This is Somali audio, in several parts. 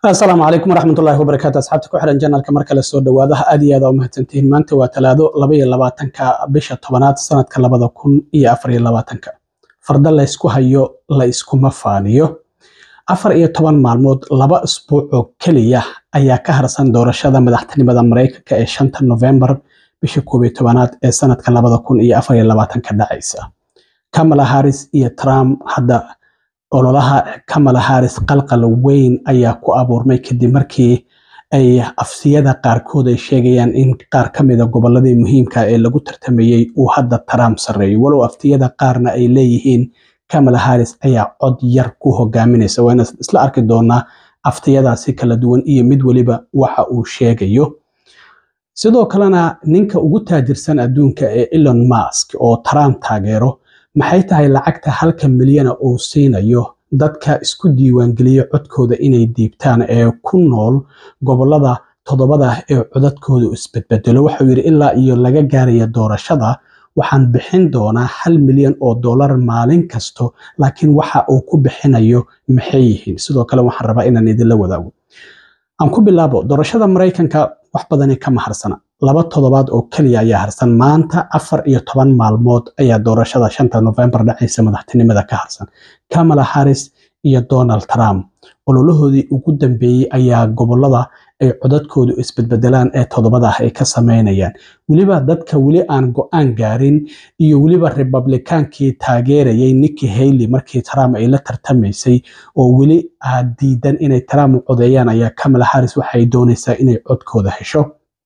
asalaamu calaykum waraxmatullaahi wabarakaatu asxaabta ku xiran janalka mar kale soo dhawaadaha aad iyo aad aa umahadsantihiin maanta waa talaado laba iyo labaatanka bisha tobanaad sanadka labada kun iyo afar iyo labaatanka farda la ysku hayo la iskuma faaniyo afar iyo toban maalmood laba isbuuc oo keliya ayaa ka harsan doorashada madaxtinimada maraykanka ee shanta novembar bisha koob iyo tobanaad ee sanadka labada kun iyo afar iyo labaatanka dhacaysa kamala harris iyo trump hadda ololaha kamala harris qalqal weyn ayaa ku abuurmay kadib markii ay afsiyada qaarkood ay sheegayaan in qaar ka mida goboladii muhiimka ee lagu tartamayey uu hadda trump sarreeyo walow aftiyada qaarna ay leeyihiin kamala harris ayaa cod yar ku hogaaminaysa waana isla arki doonaa aftiyadaasi kala duwan iyo mid weliba waxa uu sheegayo sidoo kalena ninka ugu taajirsan adduunka ee elon musk oo trump taageero maxay tahay lacagta halka milyana uu siinayo dadka isku diiwaangeliya codkooda inay diibtaan ee ku nool gobolada toddobada ee codadkooda isbedbedelo waxau yidhi ilaa iyo laga gaaraya doorashada waxaan bixin doonaa hal milyan oo dollar maalin kasto laakiin waxa uu ku bixinayo maxay yihiin sidoo kale waxaan rabaa inaan idinla wadaago aan ku bilaabo doorashada maraykanka wax badani kama harsana laba toddobaad oo keliya ayaa harsan maanta afar iyo toban maalmood ayaa doorashada shanta novembar dhacaysa madaxtinimada ka harsan kamala harris iyo donald trump ololahoodii ugu dambeeyey ayaa gobolada ay codadkoodu isbedbedelaan ee toddobada ah ay ka sameynayaan weliba dadka weli aan go-aan gaarin iyo weliba republikaankii taageerayay nikki hailey markii trump ay la tartamaysay oo weli aad diidan inay trump u codeeyaan ayaa kamala harris waxay doonaysaa inay codkooda hesho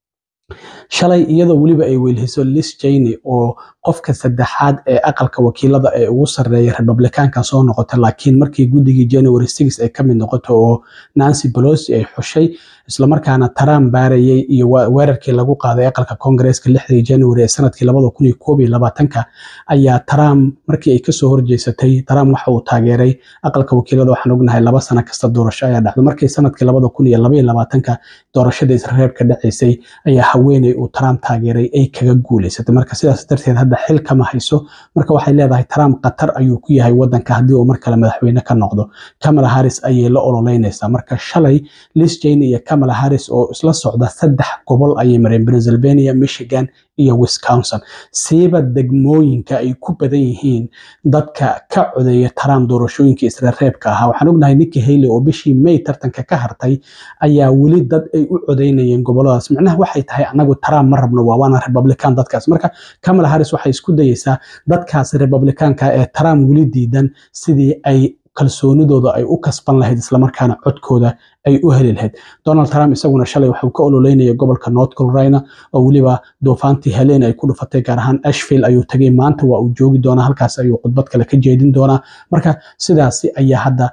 shalay iyadoo weliba ay weylhiso lis jayne oo qofka saddexaad ee aqalka wakiilada ee ugu sarreeya republikaanka soo noqota laakiin markii guddigii january six ay ka mid noqoto oo nancy pelosi ay xushay islamarkaana trump baarayay iyo weerarkii lagu qaaday aqalka koongareeska lixdii january ee sanadkii labada kun iyo koob iyo labaatanka ayaa trump markii ay kasoo horjeysatay trump waxa uu taageeray aqalka wakiilada waxaan ognahay laba sano kasta doorasho ayaa dhacdo markii sanadkii labada kun iyo laba iyo labaatanka doorashada israreebka dhacaysay ayaa haweeney uu trump taageeray ay kaga guuleysatay marka sidaas darteed hadda xil kama hayso marka waxay leedahay trump qatar ayuu ku yahay wadanka haddii uu mar kale madaxweyne ka noqdo kamala harris ayay la ololeynaysaa marka shalay lis jane iyo kamala harris oo isla socda saddex gobol ayay mareen pennsylvania michigan iyo wisconsin siiba degmooyinka ay ku badan yihiin dadka ka codeeya trump doorashooyinka israreebka ahaa waxaan ognahay nikki hailey oo bishii may tartanka ka hartay ayaa weli dad ay u codeynayeen goboladaas micnaha waxay tahay anagu trump ma rabno waa waana republican dadkaas marka kamala harris waxay isku dayeysaa dadkaas republikaanka ee trump weli diidan sidii ay kalsoonidooda ay u kasban lahayd islamarkaana codkooda ay u heli lahayd donald trump isaguna shalay waxuu ka ololeynaya gobolka north carolina oo weliba doofaantii heleen ay ku dhufatay gaar ahaan ashville ayuu tagay maanta waa uu joogi doonaa halkaas ayuu khudbad kale ka jeedin doonaa marka sidaasi ayaa hadda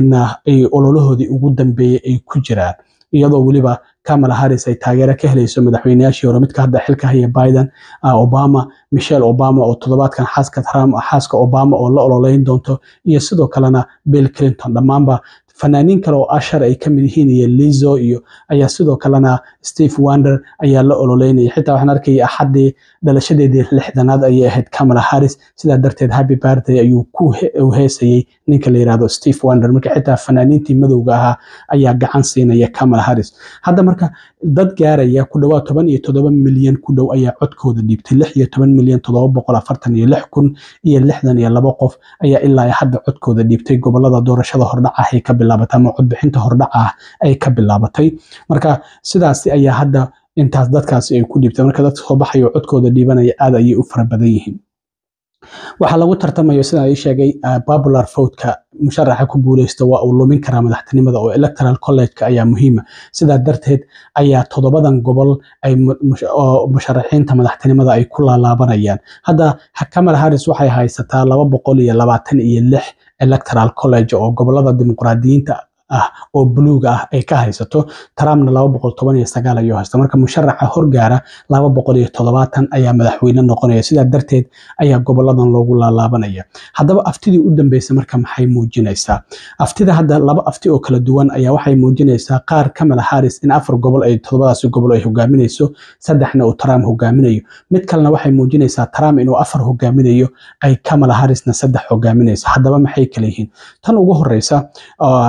ay ololahoodii ugu dambeeyey ay ku jiraan iyadoo weliba kamala harris ay taageero ka helayso madaxweynayaashii hore midka hadda xilka haya biden obama michelle obama oo toddobaadkan xaaska trump xaaska obama oo la ololeyn doonto iyo sidoo kalena bill clinton dhammaanba fanaaniin kale oo ashar ay kamid yihiin iyo lizo iyo ayaa sidoo kalena steve wander ayaa la ololeynaya xitaa waxaan arkaya axaddii dhalashadeedii lixdanaad ayay ahayd kamala harris sidaa darteed happy birthday ayuu ku heesayey ninka la yirahdo steve wander marka xitaa fanaaniintii madowga ahaa ayaa gacan siinaya kamala harris hadda marka dad gaaraya ku dhawaad toban iyo toddoba milyan ku dhow ayaa codkooda dhiibtay lix iyo toban milyan toddoba boqol afartan iyo lix kun iyo lixdan iyo laba qof ayaa ilaa hadda codkooda dhiibtay gobolada doorashada hordhacahay ka bilaabatay ama codbixinta hordhaca ah ay ka bilaabatay marka sidaasi ayaa hadda intaas dadkaasi ay ku dhiibtay marka dadka soo baxayo codkooda dhiibanaya aad ayay u fara badan yihiin waxaa lagu tartamayo sida ay sheegay popular votka musharaxa ku guuleysta waa uu lumin karaa madaxtinimada oo electoral college-ka ayaa muhiima sidaa darteed ayaa toddobadan gobol ay musharaxiinta madaxtinimada ay ku laalaabanayaan hadda kamala harris waxay haysataa laba boqol iyo labaatan iyo lix electoral college oo gobolada dimuqraadiyiinta ah oo buluug ah ay ka haysato trumpna laba boqol toban iyo sagaal ayuu haysta marka musharaxa horgaara laba boqol iyo toddobaatan ayaa madaxweyne noqonaya sidaa darteed ayaa goboladan loogu laalaabanaya haddaba aftidii u dambeysay marka maxay muujinaysaa aftida hadda laba afti oo kala duwan ayaa waxay muujinaysaa qaar kamala harris in afar gobol ay toddobadaasi gobol ay hogaaminayso saddexna uu trump hogaaminayo mid kalena waxay muujinaysaa trump inuu afar hogaaminayo ay kamala harrisna saddex hogaaminayso haddaba maxay kala yihiin tan ugu horeysa kamala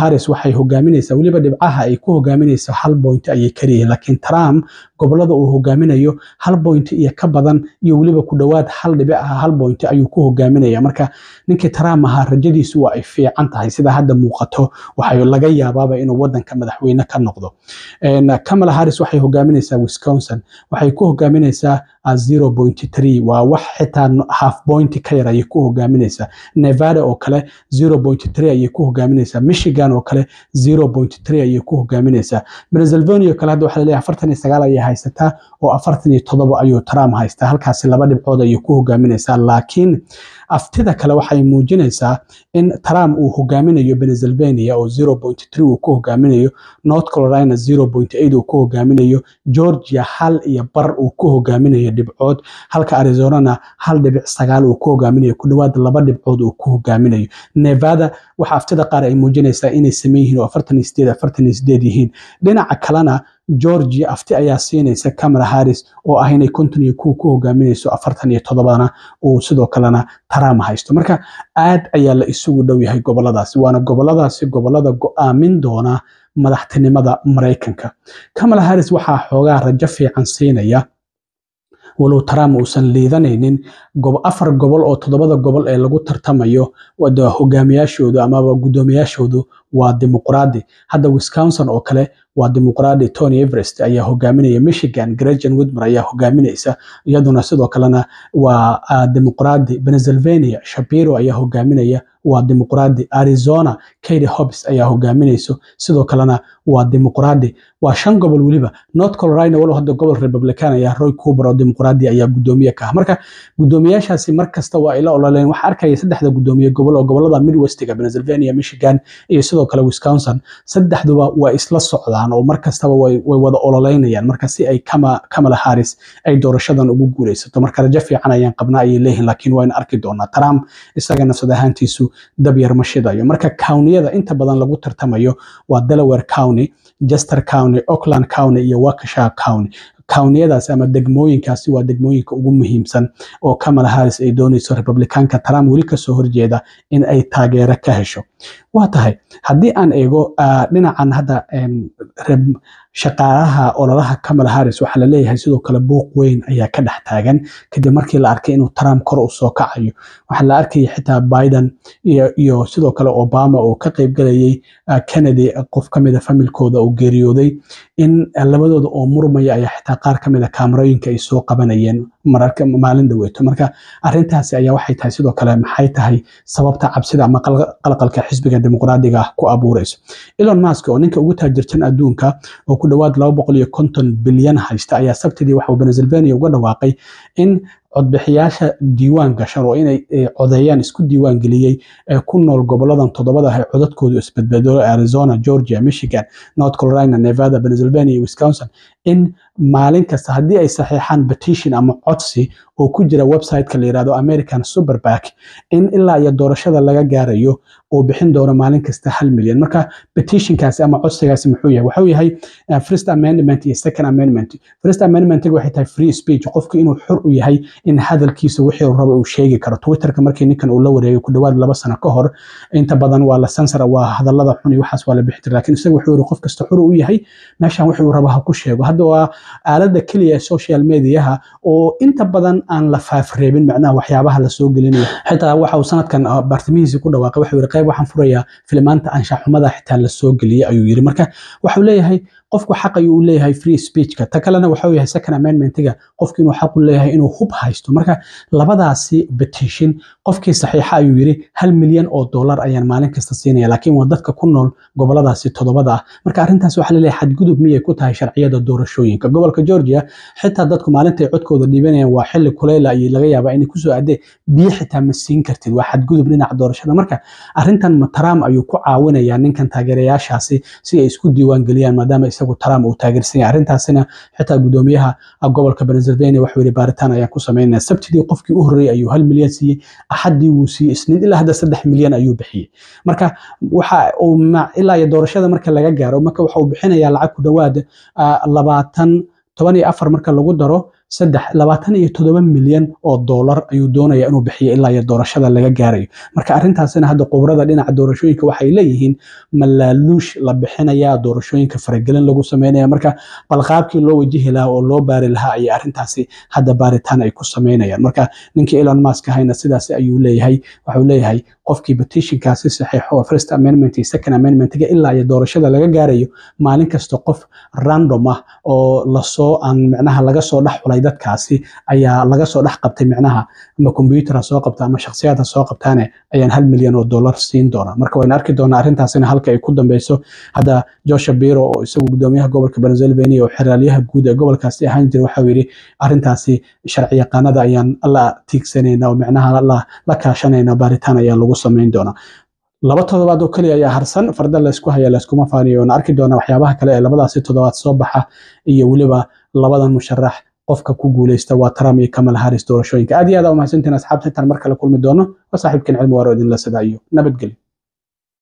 harris waxay hogaaminaysaa weliba dhibcaha ay ku hogaaminaysa hal point ayay kaliyihiin laakiin trump gobolada uu hogaaminayo hal point iyo ka badan iyo weliba ku dhowaad hal dhibic ah hal point ayuu ku hogaaminaya marka ninkii trump ahaa rajadiisu waa ay fiican tahay sida hadda muuqato waxay laga yaabaaba inuu wadanka madaxweyne ka noqdo kamala harris waxay hogaaminaysaa wisconsin waxay ku hogaaminaysaa zero point three waa wax xitaa half point ka yar ayay ku hogaaminaysaa nevada oo kale zero point three ayay ku hogaaminaysaa michigan oo kale zero point three ayay ku hogaaminaysaa pennsylvania oo kale hadda waxaa laleeyahay afartan iyo sagaal ayay haysataa oo afartan iyo toddoba ayuu trump haystaa halkaasi laba dhibcood ayay ku hogaaminaysaa laakiin aftida kale waxay muujinaysaa in trump uu hogaaminayo pennsylvania oo zero point three uu ku hogaaminayo north carolina zero point eight uu ku hogaaminayo georgia hal iyo bar uu ku hogaaminayo dhibcood halka arizonana hal dhibic sagaal uu ku hogaaminayo ku dhowaad laba dhibcood uu ku hogaaminayo nevada waxa aftida qaar ay muujinaysaa inay sameyn yihiin oo afartan iyo sideed afartan iyo sideed yihiin dhinaca kalena georgia afti ayaa siinaysa camala harris oo ah inay konton iyo kuwa ku hogaaminayso afartan iyo toddobana uu sidoo kalena trump haysto marka aad ayaa la isugu dhow yahay goboladaasi waana goboladaasi gobolada go-aamin doona madaxtinimada maraykanka camala harris waxaa xoogaa rajo fiican siinaya walow trump uusan liidanaynin afar gobol oo toddobada gobol ee lagu tartamayo hogaamiyaashoodu amaba guddoomiyaashoodu waa dimuqraadi hadda wisconsin oo kale waa dimuqraadi tony everest ayaa hogaaminaya michigan gretchen whitmer ayaa hogaaminaysa iyaduna sidoo kalena waa dimuqraadi pennsylvania shapiro ayaa hogaaminaya waa dimuqraadi arizona katy hobbs ayaa hogaaminayso sidoo kalena waa dimuqraadi waa shan gobol weliba north carolina walow hadda gobol republican ayaa roy cooper oo dimuqraadi ayaa gudoomiye ka ah marka gudoomiyaashaasi markasta waa ay la ololeen waxaa arkaya saddexda gudoomiye gobol oo gobolada midwestiga pennsylvania michigan iyo sidoo kale wisconsin saddexduba waa isla socdaan oo markastaba way wada ololeynayaan marka si ay kamala harris ay doorashadan ugu guuleysato marka rajo fiican ayaan qabnaa ayay leeyihin laakiin wayna arki doonaa trump isaga nafsad ahaantiisu dab yar ma shidayo marka cowniyada inta badan lagu tartamayo waa delaware county jester county oakland county iyo waukesha county cowniyadaas ama degmooyinkaasi waa degmooyinka ugu muhiimsan oo kamala harris ay doonayso republikaanka trump weli kasoo horjeeda in ay taageero ka hesho waa tahay haddii aan eego dhinacan hadda shaqaalaha ololaha kamala harris waxaa laleeyahay sidoo kale buuq weyn ayaa ka dhex taagan kadib markii la arkay inuu trump kor u soo kacayo waxaa la arkaya xitaa biden iyo sidoo kale obama oo ka qaybgalayay kennedy qof kamida familkooda oo geeriyooday in labadooda oo murmaya ayaa xitaa qaar kamida kaamarooyinka ay soo qabanayeen mararka maalin dhaweeto marka arintaasi ayaa waxay tahay sidoo kale maxay tahay sababta cabsida ama qalqalka xisbiga dimuqraadiga ah ku abuureyso elon musk oo ninka ugu taajirtan adduunka oo ku dhowaad laba boqol iyo konton bilyan haysta ayaa sabtidii waxauu pennsylvania uga dhawaaqay in codbixiyaasha diiwaan gashan oo inay codeeyaan isku diiwaan geliyey ee ku nool goboladan toddobada ah ee codadkoodu isbedbedelo arizona georgia michigan north carolina nevada pennsylvania iyo wisconsin in maalin kasta haddii ay saxiixaan petition ama codsi oo ku jira website-ka la yirahdo american superback in ilaa iyo doorashada laga gaarayo uu bixin doono maalin kasta hal milyan marka petitionkaasi ama codsigaasi muxuu yahay wuxuu yahay first amendment iyo second amendment first amendment waxay tahay free speech qofku inuu xur u yahay in hadalkiisa wixii uu rabo uu sheegi karo twitterka markii ninkan uu la wareegay ku dhowaad laba sano ka hor inta badan waa la sansara waa hadallada xun iyo waxaas waa la bixi jira laakiin isaga wuxuu yiri qof kasta xur u yahay meeshan wixii uu rabo ha ku sheego hadda waa aalada keliya ee social mediaha oo inta badan aan la faafreebin macnaha waxyaabaha la soo gelinayo xitaa waxa uu sanadkan bartimihiisii ku dhawaaqay wuxuu yiri qayb waxaan furayaa filimaanta anshaxumada xitaa la soo geliyey ayuu yiri marka waxuu leeyahay qofku xaq ayuu u leeyahay free speechka ta kalena waxuu yahay second amendmentiga qofku inuu xaq u leeyahay inuu hub haysto marka labadaasi petition qofkii saxiixa ayuu yiri hal milyan oo dollar ayaan maalin kasta siinaya laakiin waa dadka ku nool goboladaasi toddobada ah marka arrintaas waxaa laleeyahay xadgudub miyay ku tahay sharciyada doorashooyinka gobolka georgia xitaa dadku maalintay codkooda dhiibanayaan waa xilli kuleyla ayay laga yaabaa inay kusoo aadee biyo xitaa ma siin kartid waa xadgudub dhinaca doorashada marka arrintan ma trump ayuu ku caawinayaa ninkan taageerayaashaasi si ay isku diiwaan geliyaan maadaama isagu trump uu taageersan yahay arrintaasina xitaa gudoomiyaha gobolka pennsylvania wuxuu yidhi baaritaan ayaan ku samaynaya sabtidii qofkii u horreeyay ayuu hal milyan siiyey axaddii wuu siiyey isniin ilaa hadda saddex milyan ayuu bixiyey marka waxa uu ilaa iyo doorashada marka laga gaaro marka waxa uu bixinayaa lacag ku dhowaad labaatan toban iyo afar marka lagu daro saddex labaatan iyo toddoba milyan oo doolar ayuu doonaya inuu bixiyo ilaa iyo doorashada laga gaarayo marka arrintaasina hadda khubrada dhinaca doorashooyinka waxay leeyihiin malaaluush la bixinaya doorashooyinka faragelin lagu sameynaya marka balqaabkii loo wajihi lahaa oo loo baari lahaa ayay arrintaasi hadda baaritaan ay ku sameynayaan marka ninkii elon musk ahayna sidaas ayuu leeyahay waxuu leeyahay qofkii petitionkaasi saxiixo oo first amendment iyo second amendmentga ilaa iyo doorashada laga gaarayo maalin kasta qof random ah oo lasoo aan micnaha laga soo dhex xulay dadkaasi ayaa laga soo dhex qabtay micnaha ama combyutera soo qabta ama shakhsiyaadha soo qabtaane ayaan hal milyan oo dollar siin doonaa marka wayna arki doonaa arrintaasina halka ay ku dambeyso hadda joshua biro oo isagu gudoomiyaha gobolka pennsylvania oo xeraalyaha guud ee gobolkaasi ahaan jira waxau yidhi arrintaasi sharci yaqaanada ayaan la tiigsanayna oo micnaha la kaashanayna baaritaan ayaa lagu samayn doonaa laba toddobaad oo keliya ayaa harsan farda laysku haya layskuma faaniyo oona arki doona waxyaabaha kale ee labadaasi toddobaad soo baxa iyo weliba labadan musharax qofka ku guuleysta waa trump iyo kamal haris doorashooyinka aad iyo aad aa umahadsantiin asxaabta intaan mar kale kulmi doono waa saaxiibkan cilmi waaro idinla sidaa iyo nabadgelyo